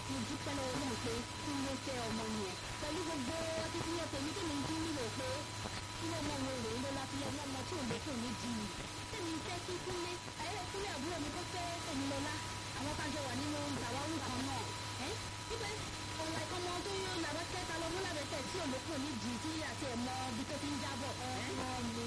mo dúpẹ́ lọ́wọ́ náà pé kí ló fẹ́ ọmọ yẹn pẹ̀lú gbogbo akitiyan tèmi tí mi ń dín nílò pé kí ló mọ ohun èrè ńlọ láti ọmọ ọmọ tí ò lè kò ní di mi tèmi fẹ́ kí kúnlé ayẹyẹ kúnlé àbúrò mi kó fẹ́ tèmi lọ́lá àwọn kájọ wà nínú ìtàwáwù kan náà ẹ́ síbẹ̀ ọ̀la ìkọ́mọ tó yọ làbẹ́ kẹta lọ mú làbẹ́ tẹ̀ tí olóko ní di tí àti ẹ̀ mọ ibi tó ti ń jábọ̀ ọmọ mi.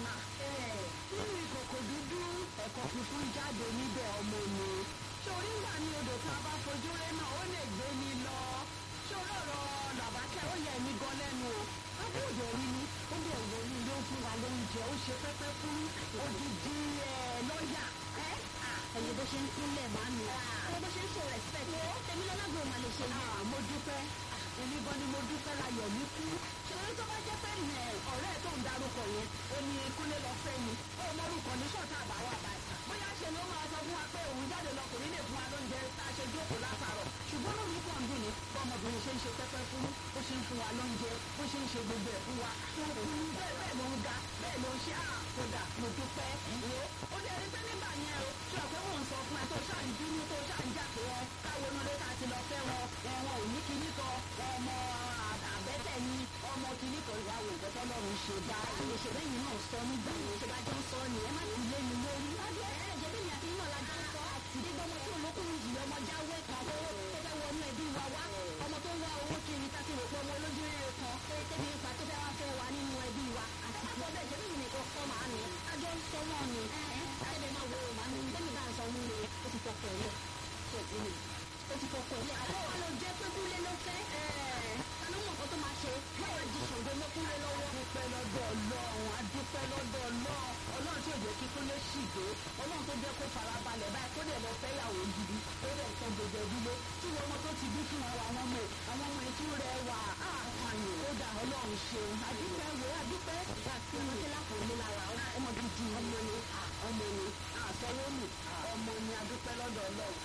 nínú ìkòkò dúdú ẹ̀kọ́ funfun jáde níbẹ̀ ọmọ mi sórí ńgbà ní odò tí a bá fojú rẹ náà ó lè gbé mi lọ sórí ọ̀rọ̀ làbákẹ́ ó yẹ mí gan lẹ́nu o abúlé rí ni ó bẹ̀ wọ ní ilé ó fún wa lóúnjẹ ó ṣe pẹ́pẹ́ fún odidi lọ́ọ̀yà ẹ̀yẹ bó ṣe ń kúnlẹ̀ máa mi ẹ̀yẹ bó ṣe ń show respect tèmi lọ́lágbó máa lè ṣe yẹn. mo dúpẹ́ èmi gan ni mo dúpẹ́ láyọ̀ mi kú ṣòro tó bá jẹ́ pé ọ̀rẹ́ ẹ̀ tó ń darúkọ yẹn ó ní kúnlé lọ fẹ́ ni ó mọ́rúkọ ní ṣọ́ọ̀tà àbáwọ̀ àbáyé bóyá ṣe ni ó máa sọ fún wa pé òun jáde lọ kò ní lè fún wa lóúnjẹ tá a ṣe jókòó látàrọ̀ ṣùgbọ́n lórí pọ̀ ń dùn ní bọ́mọbìnrin ṣe ń ṣe pẹ́pẹ́ fún bó ṣe ń fún wa lóúnjẹ bó ṣe ń ṣe gbogbo ẹ̀ fún wa bẹ́ẹ̀ bẹ́ẹ̀ ló ń ga bẹ́ẹ̀ ló ń ṣe àkódà mo dúpẹ́ wo ó dé ẹni pé nígbà yẹn o ṣé ọ̀pẹ́ mò ń sọ fún ẹ tó ṣáà ń bínú tó ṣáà ń jà pé ẹ káwọn onúlé ká ti lọ fẹ́ wọn ẹ̀wọ̀n ò ní kíní kan ọmọ àbẹ́tẹ̀ ni ọmọ kíní kan ìwà wò nǹkan tọ́lọ́run ṣe bá àlè ṣe bẹ́yìn náà sọ nígbà yẹn ṣe bá jọ ń sọ ni ẹ má ti lé mi lórí. ẹ jẹ́ bí mi àti yín náà la jọ ń sọ àtìdé gbọ́mọ tí olókùnrin jùlọ ọmọ jáwé kan tó tó fẹ́ wọnú ẹbí wa wá ọmọ tó ń wá owó kiri ká ti rò pé ọmọ olójú rere kan pé tẹ́bi ipa tó fẹ́ wá fẹ́ wá nínú ẹbí wa àti àtọ́ bẹ́ẹ̀ jẹ́ bí mi nìkan kọ́ màá mi àjọ ń sọ náà ni àtẹ́bẹ̀ máa wo màá mi bẹ́ẹ̀ mi bá ń sọ mú mi ó ti fọkàn ẹ̀ ṣe ìdí mi ó ti fọkàn ẹ̀ àbọ̀ wa ló jẹ́ pé kúlé ló fẹ́ ẹ̀ẹ́dánù mọ̀ nǹkan tó máa ṣe káwá di ṣògo mọ́ kúlé lọ́wọ́. adúpẹ́ lọ́dọ̀ ọlọ́run adúpẹ́ lọ́dọ̀ ọlọ́run ọlọ́run tí ò jẹ́ kí kúnlé ṣì dé ọlọ́run tó jẹ́ kó farabalẹ̀ báyìí kó dẹ̀ lọ fẹ́yàwó gidi kó dẹ̀ tọ́ gbogbo ìdílé tí wọn ọmọ tó ti bí fún wa àwọn ọmọ àwọn ọmọ ètò rẹ̀ wà á àyè ó dà ọlọ́run ṣeun adúpẹ́ wo adúpẹ́ ọmọ tí lápò ní lára ọmọ gidi ọmọ ni ọmọ ni àsọwọ́nù ọmọ ni adúpẹ́ lọ́dọ̀ ọlọ́run.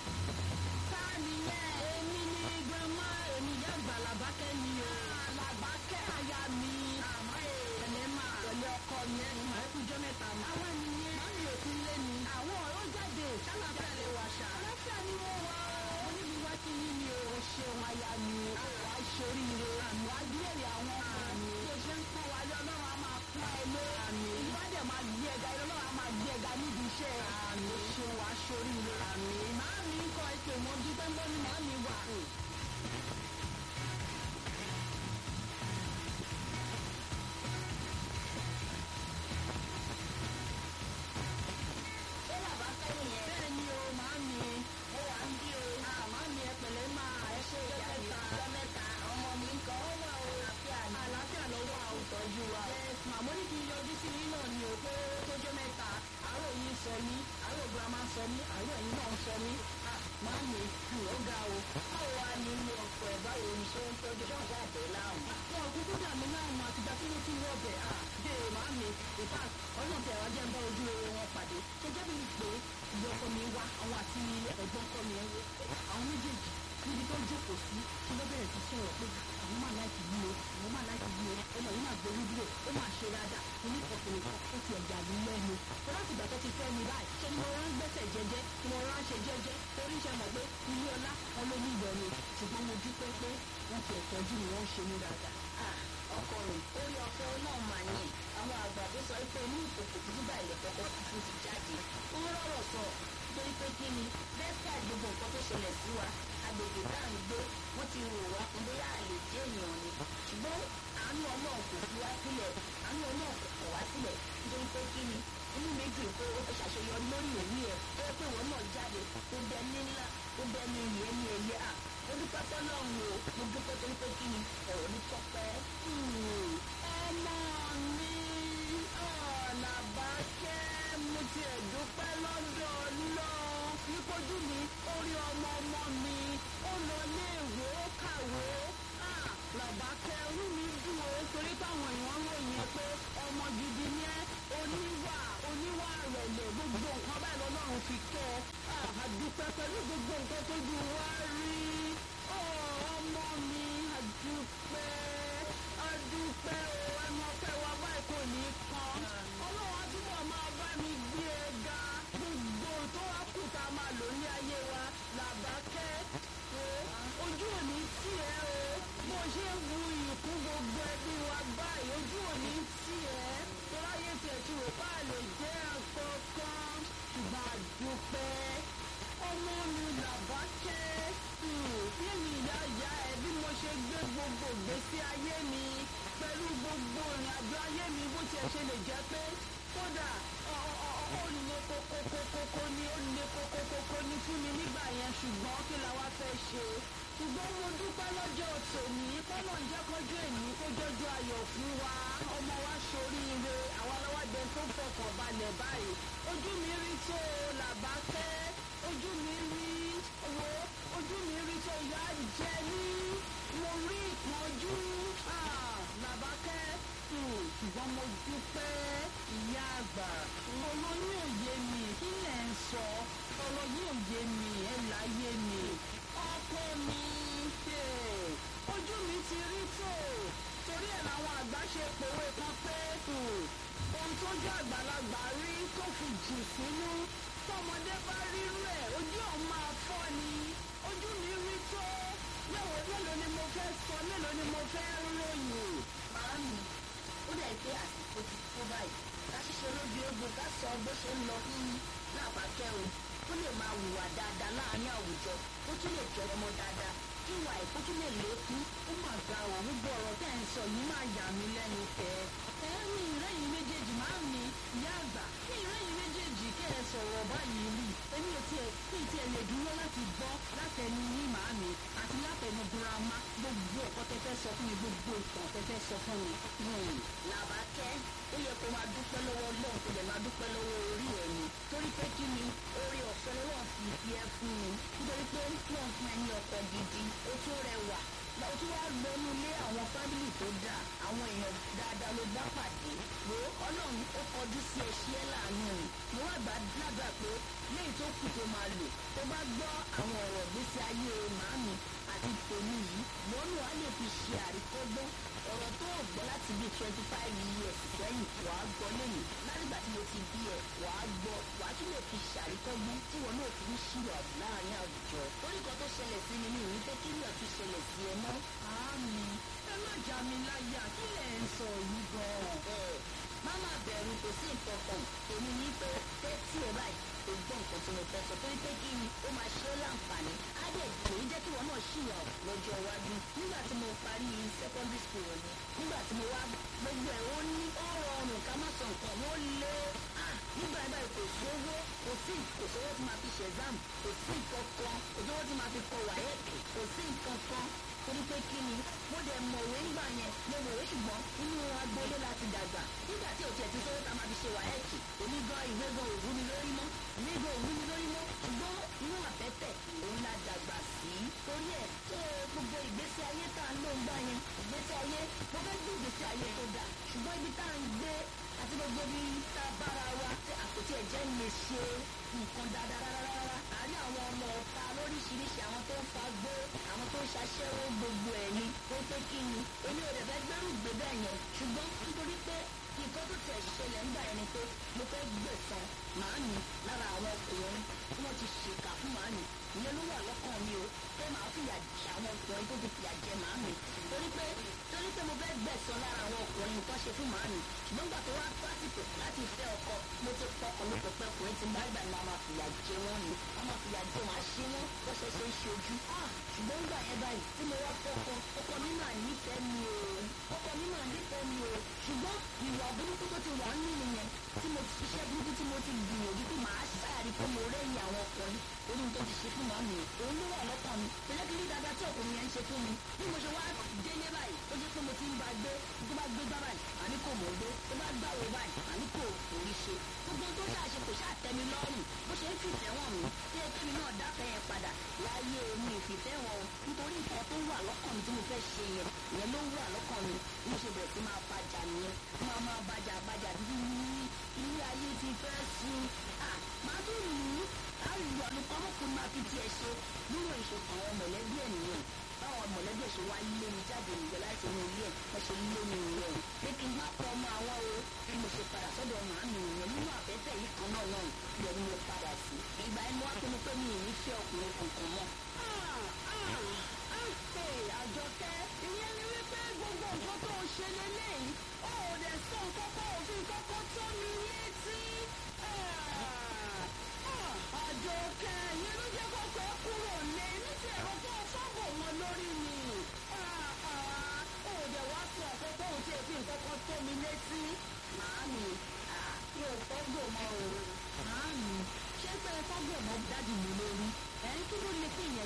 sáàni yẹn èmi ni grandma èmi yá gbàlàbá kẹ́ni o. làbákẹ́ àyà mi àmọ́ èèyàn máa pẹ̀lú ọkọ mi ẹ̀sùn ẹ̀kújọ́ mẹ́ta mọ́. àwa nìyẹn má mi ò sí lé ni. àwọn ọ̀rọ̀ jáde ṣálàfẹ́ lè wà ṣá. aláfíà ni wọ́n wá mo níbi wá sí yín ni o. o ṣeun aya mi wàá ṣoríire wàá gbèrè àwọn ọmọ mi tó ṣe ń pọ́n wáyé ọlọ́run á máa pọ́n ẹ lé ìwádìí máa gbé ẹ̀ga ọlọ́run á máa gbé ẹ̀ga níbi iṣẹ́ àmì o ṣeun wàá ṣoríire àmì màá mi ń kọ ẹsẹ̀ mọ́ dúpẹ́ ń bọ́ ni màá mi wà. ṣé bàbá kẹ́yìn yẹn. bẹ́ẹ̀ ni o màá mi ó wà ń bí o. màá mi ẹ pẹ̀lẹ́ máa ẹ ṣe ìyá mi ọjọ́ mẹ́ta ọmọ mi ń kọ́ ó wà ó àlàáfíà ni. àlàáfíà ló wà ó tọ́jú wa. màmú ní kí n yọjú sí yín náà ni o pé tójọ́ mẹ́ta àárọ̀ yìí sọ mí àárọ̀ girama sọ mí àárọ̀ yìí náà sọ mí. Máàmì ó ga o. báwo wá ní ilé ọkọ ẹ̀ báwo ni ṣé ń tọ́jú ṣọ́ọ̀ṣì àtẹ̀ láàmú. Wọ́n kúkú dà mí láàmú àtìgbà tí mo ti wọ ọbẹ̀ à. Dé màámi ìfà ọlọ́run tẹ̀wá jẹ́ ń bá ojú rere wọn pàdé. Ṣé jẹ́ bí pé ìyá ọkọ mi wá àwọn àti ẹ̀gbọ́n ọkọ mi àwọn méjèèjì níbi tó jókòó sí tí wọ́n bẹ̀rẹ̀ sí sọ̀rọ̀ pé àwọn máa láìkì yí o àwọn máa láìkì yí o ọmọ yìí máa gbórí dúró ó máa ṣe dáadáa ní kọkùnrin kan ó ti ẹ̀jà lù lẹ́nu. Láti ìgbà tó ti fẹ́ mi báyìí ṣé ni mo rán gbẹ́sẹ̀ jẹ́jẹ́ ni mo rán ṣe jẹ́jẹ́ torí ṣe mọ̀ pé ilé ọlá wọn ló ní ìyọ̀ ni ṣùgbọ́n mo dúpẹ́ pé wọ́n ti ẹ̀tọ́jú mi wọ́n ṣe mí dáadáa. ọkọ rẹ̀ orí ọ̀fẹ́ náà mà ní àwọn àgbà tó sọ pé ní ìkòkò dúdú báyìí lè kọ́kọ́ tuntun ti jáde ó rọrọ̀ sọ torí pé kí ni despite gbogbo nǹkan tó ṣẹlẹ̀ sí wa agbègbè tá à ń gbé wọ́n ti rò wá fún bóyá àlè jẹ́ èèyàn ni ṣùgbọ́n àánú ọlọ́run kò fi wá sílẹ̀ àánú ọlọ́run kò kọ̀ wá sílẹ̀ nítorí pé kí ni inú mi dùn pé ó fi ṣàṣeyọrí lórí òní ẹ̀ ó pé wọn náà jáde tó bẹ ní ńlá tó bẹ ní ìyẹn ní ẹyẹ à ó dúpẹ́ fọlọ́run o mo dúpẹ́ torí pé kí ni ọ̀rọ̀ mi tọ́pẹ́. ọmọ mi Làbákẹ́ mo ti ẹ̀dúpẹ́ lọ́dọ̀ náà nípojú mi orí ọmọ ọmọ mi ó lọ léèwé ó kàwé Làbákẹ́ orí mi dùn ó torí táwọn èèyàn ròyìn ẹ pé ọmọ gidi ni ẹ́ oníwà oníwà rẹ̀lẹ̀ gbogbo nǹkan báyìí lọ́lọ́run fi kẹ́ ẹ àdúpẹ́ pẹ̀lú gbogbo nǹkan tójú wa rí ọmọ mi àdúpẹ́ àdúpẹ́ o ẹnu ọpẹ́ wa báyìí kò ní kan ọlọ́run á túbọ̀ máa bá mi gbé e ga gbogbo tó wá kù tá a máa lò ní ayé wa Làbákẹ́ ó kí la wá fẹ́ ṣe ṣùgbọ́n mo dúpẹ́ lọ́jọ́ tòní kọ́nà ń jẹ́ kọjú èmi kó jọjú ayọ̀ fún wa ọmọ wa ṣoríire àwọn aláwàjẹ tó fọkàn balẹ̀ báyìí ojú mi rí tó làbákẹ́ ojú mi rí wo ojú mi rí tó ìyá jẹ ní mo rí ìpọ́njú làbákẹ́ ṣùgbọ́n mo dúpẹ́ ìyá àgbà ọ̀rọ̀ ní òye mi kí lẹ̀ ń sọ ọ̀rọ̀ ní òye mi ẹ̀ láyé mi ọkọ mi ojú mi ti rí tó torí ẹ̀ làwọn àgbà ṣe pòwe kan pé ohun tójú àgbàlagbà rí tó fi jù sínú tọmọdé bá rírú ẹ̀ ojú ọ̀hún máa fọ́ ni ojú mi rí tó yẹ̀wò mélòó ni mo fẹ́ sọ mélòó ni mo fẹ́ ròyìn. màámi ó dẹ̀ pé àsìkò ti tó báyìí ká ṣiṣẹ́ lójú egbò ká sọ bó ṣe ń lọ fún làbákẹ́ o ó lè máa hùwà dáadáa láàárín àwùjọ ó tún lè jọ ọmọ dáadáa kí ìwà ẹ̀kọ́ tún lè lékún. ó mà ga ò gbogbo ọ̀rọ̀ tẹ́ ẹ̀ ń sọ yìí máa yà mí lẹ́nu tẹ́ ẹ ní ìrẹ́yìn méjèèjì máa ń ní ìyá àgbà ní ìrẹ́yìn méjèèjì kẹ́ ẹ sọ̀rọ̀ báyìí rí èmi ò tiẹ̀ kí n tiẹ̀ lè dúró láti gbọ́ látẹnu yín màámi àti látẹnu girama gbogbo ẹ̀kọ́ tẹ́ fẹ́ sọ fún mi gbogbo ìtàn tẹ́ fẹ́ sọ fún mi. làbákẹ́ ó yẹ kó máa dúpẹ́ lọ́wọ́ ọlọ́run kó lè máa dúpẹ́ lọ́wọ́ orí ẹ̀ ni torí pé kí ni orí ọ̀fẹ́ lọ́wọ́ fi fi ẹ́ fún mi nítorí pé wọ́n fún ẹ ní ọkọ̀ gidi ó tún rẹwà ó tún wá gbẹnu lé àwọn fámìlì tó dáa àwọn èèyàn dáadáa ló bá pàdé wo ọlọ́run ó kọjú sí ẹṣẹ́ ẹ̀ láàánú rẹ̀ mo wá gbàdúrà pé léyìí tó kù tó máa lò tó bá gbọ́ àwọn ọ̀rọ̀ gbèsè ayé màámi àti tèmi yìí lọ́nà á lè fi ṣe àríkọ́gbọ́n ọ̀rọ̀ tó o gbọ́ láti bíi twenty five years sẹ́yìn wà á gbọ́ lẹ́yìn látìgbà tí mo ti bí ẹ wà á gbọ́ wà á tún lè fi ṣàríkọ́gbọ́n tí wọn náà fi ń ṣírò láàrin àwùjọ. orí kan tó ṣẹlẹ̀ sí mi ní ìwé pé kí ni ọ̀tún ṣẹlẹ̀ sí ẹ mọ́. àmì ẹ má já mi láyà kí lẹ̀ ń sọ yìí gan-an. bẹ́ẹ̀ má má bẹ̀rù kò sí nǹkan kan èmi ní pé tẹ́tí ẹ báyìí kò gbọ́ nǹkan tí mo fẹ́ sọ torí pé kí ni ó máa ṣe é láǹfààní á dẹ̀ kò ní jẹ́ kí wọn náà ṣìyà lọ́jọ́ iwájú nígbà tí mo parí secondary school ni nígbà tí mo wá gbogbo ẹ̀ ó ní ó rọrùn ká má sọ nǹkan ó lé nígbà yẹn báyìí kò sówó kò sí kò sówó tí máa fi ṣe exam kò sí nǹkan kan kò sówó tí máa fi kọ wáyẹ̀kì kò sí nǹkan kan torí pé kí ni mo dẹ̀ mọ̀wé ńgbà yẹn mo mọ̀wé ṣùgbọ́n inú agboolé láti dàgbà nígbà tí òtí ẹ̀ ti sówó tá a máa fi ṣe wáyẹ̀kì èmi gan ìwé gan òwú mi lórí mọ́ ìwé gan òwú mi lórí mọ́ ṣùgbọ́n inú àtẹ́tẹ̀ òun la dàgbà sí torí ẹ̀ tó gbogbo ìgbésí ayé tá a ń lò ń gbà yẹn ìgbésí ayé mo fẹ́ gbé ìgbésí ayé tó dà ṣùgbọ́n ibi tá à ń gbé àti gbogbo ibi tá a bára wa tí àpótí ẹ̀jẹ̀ lè ṣe nǹkan dáadáa rárá àárín àwọn ọmọ ọ̀ta lóríṣiríṣi àwọn tó ń fa gbó àwọn tó ń ṣaṣẹ́wó gbogbo ẹ̀ ni ó pé kí ni èmi ò dẹ̀ fẹ́ gbẹ́rù gbé bẹ́ẹ̀ yẹn ṣùgbọ́n nítorí pé nǹkan tó tẹ̀ ṣẹlẹ̀ ńgbà yẹn ni pé mo fẹ́ gbẹ̀san màámi lára àwọn ọkùnrin tí wọ́n ti ṣèkà fún màámi ìyẹn ló wà lọ́kàn mi o pé màá fìyà jẹ àwọn ọkùnrin tó ti fìyà jẹ màámi torí pé torí pé mo fẹ́ gbẹ̀san lára àwọn ọkùnrin nǹkan ṣe fún màámi ṣùgbọ́n gbà tó wá pásítọ̀ láti fẹ́ ọkọ mo ti pọkàn mi pẹ̀pẹ́ ọkùnrin ti máa gbà ní máa fìyà jẹ wọ́n ni wọ́n máa fìyà jẹ wọ́n á ṣe wọ́n bó ṣe ṣe ń ṣojú ṣùgbọ́n gbà yẹn báyìí tí mo wá fọ́kọ ọkọ mi máa nífẹ̀ẹ́ mi o ọkọ mi máa nífẹ̀ẹ́ mi o ṣùgbọ́n ìwà burúkú tó ti wà ń nínú yẹn tí mo ti ṣiṣẹ́ burúkú tí mo ti gbìyànjú pé màá ṣáàrí pé mo rẹ́yìn àwọn ọkùnrin orí tó ti ṣe fún màmí o òun ló wà lọ́kàn mi tẹ́lẹ̀ kí ní dáadáa tí ọkùnrin yẹn ń ṣe fún mi bí mo ṣe wá délé báyìí ó jẹ́ pé mo ti ń ba gbé tó bá gbé gbá báyìí àní kò mọ̀ gbé tó bá gbàwó báyìí àní kò orí ṣe gbogbo tó ṣáà ṣe kò ṣáà tẹ́mi lọ́rùn bó ṣe ń fìfẹ́ wọn mi tí ẹ kémi náà dáfẹ́ yẹn padà láyé omi ìfìfẹ́ wọn o nítorí nǹkan tó wà lọ́kàn mi tí mo fẹ́ ṣe yẹn ìyẹn ló wà lọ́kàn mi bí mo ṣe bẹ̀rẹ̀ sí máa bàjà nìyẹn máa máa bàjà bàjà títí ní ilé ayé ti fẹ́ sùn máa tún lù ú àrùn àlùkọ́mọ́kùnrin máa fi tiẹ̀ ṣe nínú ìṣòkan àwọn mọ̀lẹ́bí ẹ̀ nìyẹn báwọn mọ̀lẹ́bí ẹ̀ ṣe wá lé mi jáde nìyẹn láti inú ilé ẹ̀ wọ́n ṣe lé mi nìyẹn pé kí n má pọ̀ ọmọ àwọn o bí mo ṣe padà sọ́dọ̀ màámi nìyẹn nínú àbẹ́tẹ̀ yìí kan náà náà yẹ ni mo padà sí ìgbà yẹn mo wá pinnu pé mi ì ní fẹ́ ọkùnrin kankan mọ́. àjọkẹ́ ìyẹn ni wípé gbogbo nǹkan tó ń ṣe lélẹ́yìí ó ò dẹ̀ sọ nǹkan kan òfin kankan tó mi létí. àjọkẹ́ ìyẹn ló jẹ́ kọ́kọ́ kúrò lé ní ti ẹ̀rọ tó fọ́bọ̀ wọn lórí mi. ó dẹ̀ wá sọ ọ̀pọ̀ tó ń ṣe fi nǹkan kan tó mi létí. màámi mi ò fọ́gbò mọ́ o. màámi ṣé pé fọ́gbò mọ́ dájú mi lórí ẹ̀ ń kí ló lè fi ìyẹn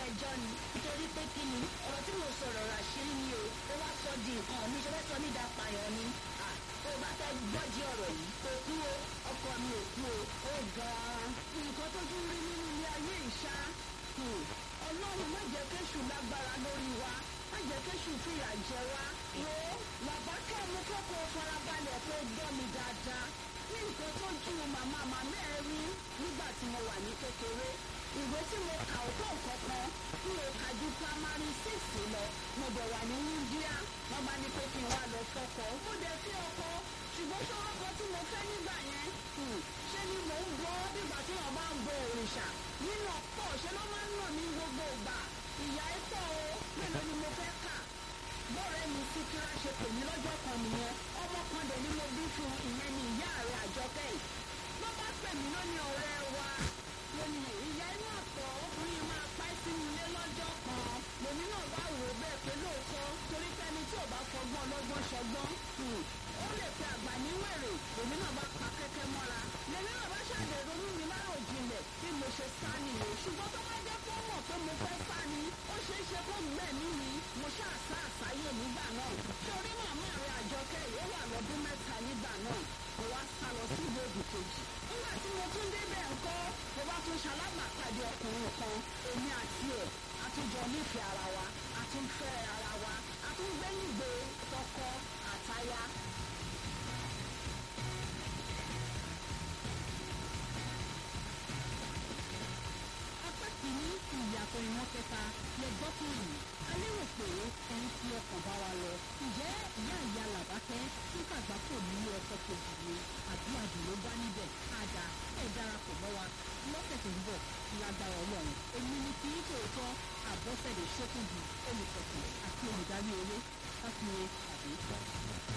ẹjọ́ ni nítorí pé kí ni ọ̀rọ̀ tí mo sọ̀rọ̀ rà ṣírí ni o ó wá sọ di nǹkan mi ṣe fẹ́ sọ ní ìdápayọ̀ ni tó o bá fẹ́ gbọ́dí ọ̀rọ̀ yìí kò kú o ọkọ mi ò kú o ó gan-an nǹkan tó tún rí nínú ilé ayé ìṣá ọlọ́run má jẹ́ kéṣù lágbára lórí wa má jẹ́ kéṣù fìyà jẹ wá. wo làbákẹ́ mú kókó farabalẹ̀ kó gbọ́ mi dáadáa ní nǹkan tó ju màmá màmá ẹ rí nígbà tí mo wà ní kékeré ìwé tí mo kà ó tó nǹkan kan tí mo kà ju primary six lọ mo bẹ̀ wà ní india wọ́n bá ní pé kí n wá lọ fọkọ mo dẹ̀ fi ọkọ ṣùgbọ́n ṣọ́rọ́ kan tí mo fẹ́ nígbà yẹn ṣé ni mò ń bọ́ nígbà tí wọ́n bá ń bọ òrìṣà nínú ọ̀pọ̀ ṣe ló máa ń nà ní gbogbo ìgbà ìyá ẹ̀ pọ̀ o mélòó ni mo fẹ́ kà bọ́ọ̀rẹ́ mi sí kíra ṣe pè mí lọ́jọ́ kan nìyẹn ọmọ kan dẹ̀ ni mo bí fún ìyẹn ní ìyá rẹ̀ àjọkẹ́ yìí ló bá pè mí lónìí ọ̀rẹ́ wa lónìí ìyá inú àpọ̀ ọkùnrin máa pa ẹ́ sínú ilé lọ́jọ́ kan lèmi náà bá wò ó bẹ́ẹ̀ pé lóòótọ́ torí pẹ́ni tí ò bá fọgbọ́n ọlọ́gbọ́n ṣọgbọ́n ó lè pe àgbà ní wèrè lèmi náà bá pa kẹ́kẹ́ mọ́ra lèmi náà bá ṣàdé ronú mi lárò jinlẹ̀ bí mo ṣe sá nìyẹn ṣùgbọ́n tó bá jẹ́ kó mọ̀ pé mo fẹ́ sá ni ó ṣeé ṣe kó gbẹ̀mí mi mo ṣáà sá àsáyé nígbà náà torí màmá rẹ̀ àjọkẹ́ yìí ó wà lọ́dún mẹ́ta nígbà náà mo wá sá lọ sí ìlú òdì kejì nígbà tí mo tún débẹ̀ ńkọ́ mo bá tún ṣalábàápàdé ọkùnrin kan èmi àti ẹ̀ a tún jọ nífẹ̀ẹ́ ara wa a tún fẹ́ ara wa a tún gbé nígbè tọkọ àtaya apá kìíní ìyàtọ̀ ìwọ̀n kẹta lè gbọ́ fún yìí a lérò pé ẹni tí ọkàn bá wa lọ ǹjẹ́ ìyá ìyá làbákẹ́ ń kàgbákò nílé ọkọ̀ kejì ni àbí àdúró bá níbẹ̀ àdá ẹ̀ darapọ̀ mọ́ wa lọ́sẹ̀ tó ń bọ̀ lágbára ọlọ́run èmi ni kì í tòótọ́ àbọ̀fẹ̀lẹ̀ ṣókùnjù olùkọ̀tàn àti olùdarí eré káfíńe àbí.